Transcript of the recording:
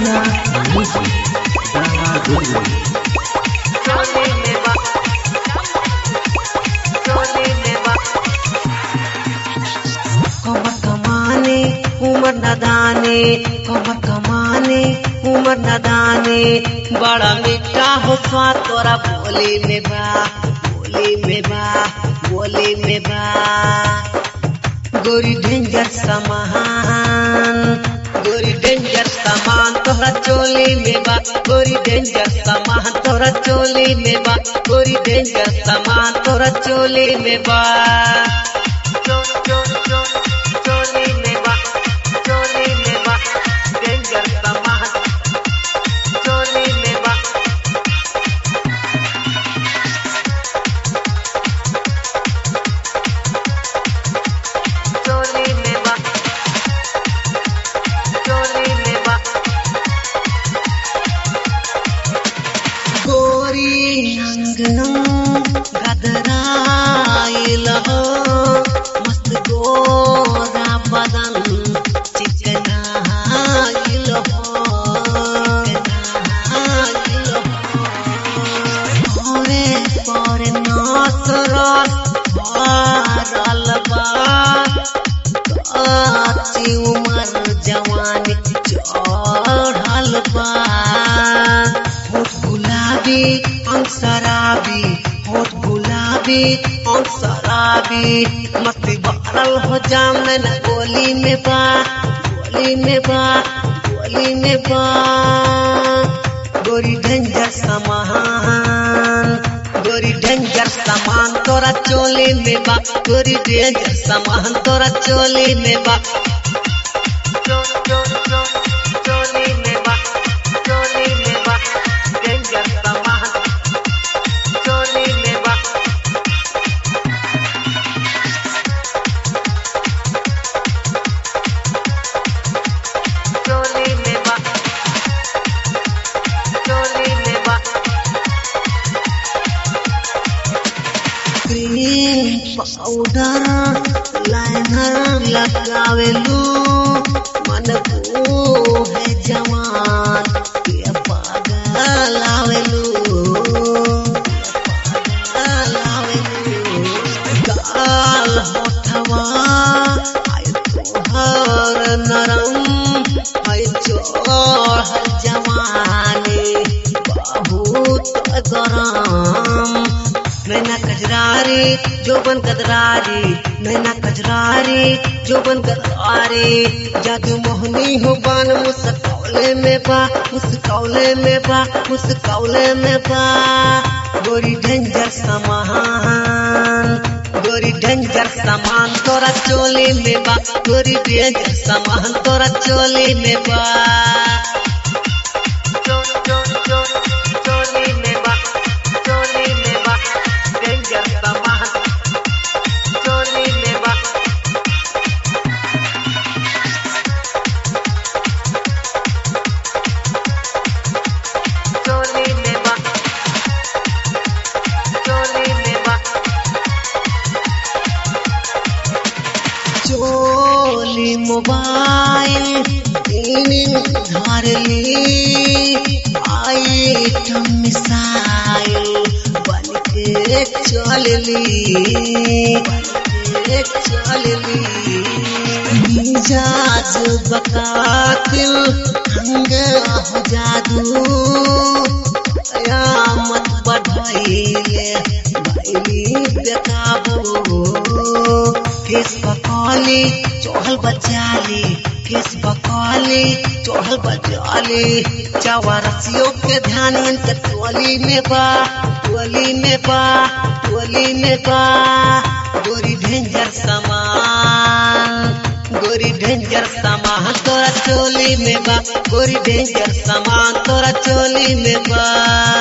India Music. Dara Guru. चोली में बा चोली में बा कमर कमाने उमर नदाने कमर कमाने उमर नदाने बड़ा मीठा हो स्वाद तोरा बोली में बा बोली में बा बोली में बा गोरी डेंजर सामान गोरी डेंजर सामान तोहरा चोली में बा गोरी डेंजर सामान तोहरा चोली में बा गोरी डेंजर सामान तोहरा चोली में बा चो चो चो चोली में बा चोली में बा डेंजर सामान चोली में बा चोली में बा चोली में बा गोरी अंगनम गदराइल हो मस्त गोरा बदन चिकनाइल हो चिकनाइल हो ओरे पोरे नाच रस भरल बा काची उमर जवानी चढ़ल बा होठ गुलाबी अंग शराबी होठ गुलाबी अंग शराबी मस्ती भरल हो जाम न गोली में बा गोली में बा गोली में बा गोरी डेंजर सामान गोरी डेंजर सामान तोरा चोली में बा गोरी डेंजर सामान तोरा चोली में बा चो चो चो चोली में बा चोली में बा डेंजर सामान चोली में बा चोली में बा चोली में बा क्रीम पाउडर लाइनर लगावेलू मन को है जवान के पागल आवेलू पागल आवेलू गाल होठवा आय तोहर नरम आय चोर जवानी बहुत गरम नैना कजरारी जोबन गदरारी नैना कजरारी जोबन गदरारी जादू मोहनी हो बान मुस्कौले में बा मुस्कौले में बा मुस्कौले में बा गोरी डेंजर सामान गोरी डेंजर सामान तोरा चोली में बा गोरी डेंजर सामान तोरा चोली में बा चो चो चो चोली में बा चोली में बा डेंजर सामान चोली में बा चोली में बा चोली में बा चोली मोबाइल धार ली आइटम मिसाइल बन के चल ली बन के चल ली मिजाज बकातिल हंग हो जादू कयामत बढ़ाइले भैली बेकाबू केस बकौली चोहल बचाली केस बकौली चोहल बचाली चवरसियों के ध्यान इनके टोली में बा टोली में बा टोली में बा गोरी डेंजर सामान गोरी डेंजर सामान तोरा चोली में बा गोरी डेंजर सामान तोरा चोली में बा